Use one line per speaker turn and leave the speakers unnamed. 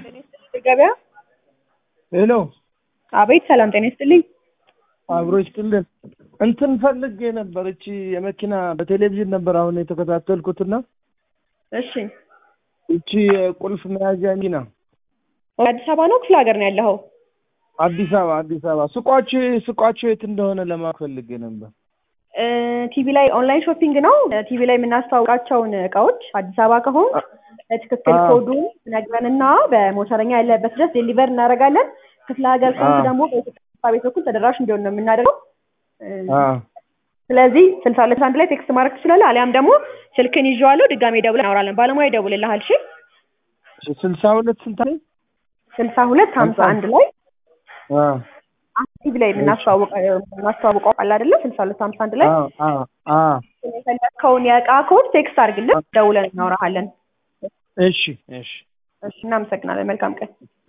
ገበያ
ሄሎ
አቤት ሰላም ጤና ይስጥልኝ
አብሮ ይስጥልን። እንትን ፈልጌ ነበር። እቺ የመኪና በቴሌቪዥን ነበር አሁን የተከታተልኩትና
እሺ
እቺ የቁልፍ መያዣ መኪና
አዲስ አበባ ነው ክፍለ ሀገር ነው ያለኸው
አዲስ አበባ አዲስ አበባ ሱቋችሁ ሱቋችሁ የት እንደሆነ ለማወቅ ፈልጌ ነበር።
እ ቲቪ ላይ ኦንላይን ሾፒንግ ነው ቲቪ ላይ የምናስተዋውቃቸውን እቃዎች አዲስ አበባ ከሆን በትክክል
አዎ።
ኮዱን ነግረንና በሞተረኛ ያለበት ድረስ ዴሊቨር እናደርጋለን ክፍለ ሀገር ከሆንክ
አዎ።
ደግሞ በኢትዮጵያ ቤት በኩል ተደራሽ እንዲሆን ነው የምናደርገው እ
አዎ
ስለዚህ ስልሳ ሁለት አንድ ላይ ቴክስት ማድረግ ትችላለህ አሊያም ደግሞ ስልክን ይዤዋለሁ ድጋሜ ደውለን እናወራለን ባለሙያ ይደውልልሃል እሺ
ስልሳ ሁለት ስልሳ ላይ
ስልሳ ሁለት ሀምሳ አንድ ላይ
አዎ
ቲቪ ላይ የምናስተዋውቀው የምናስተዋውቀው አለ አይደለ ስልሳ ሁለት ሀምሳ አንድ ላይ
አዎ አዎ አዎ
የፈለግከውን የእቃ ኮድ ቴክስት አድርግልን ደውለን እናወራሃለን
እሺ እሺ
እሺ እናመሰግናለን መልካም ቀን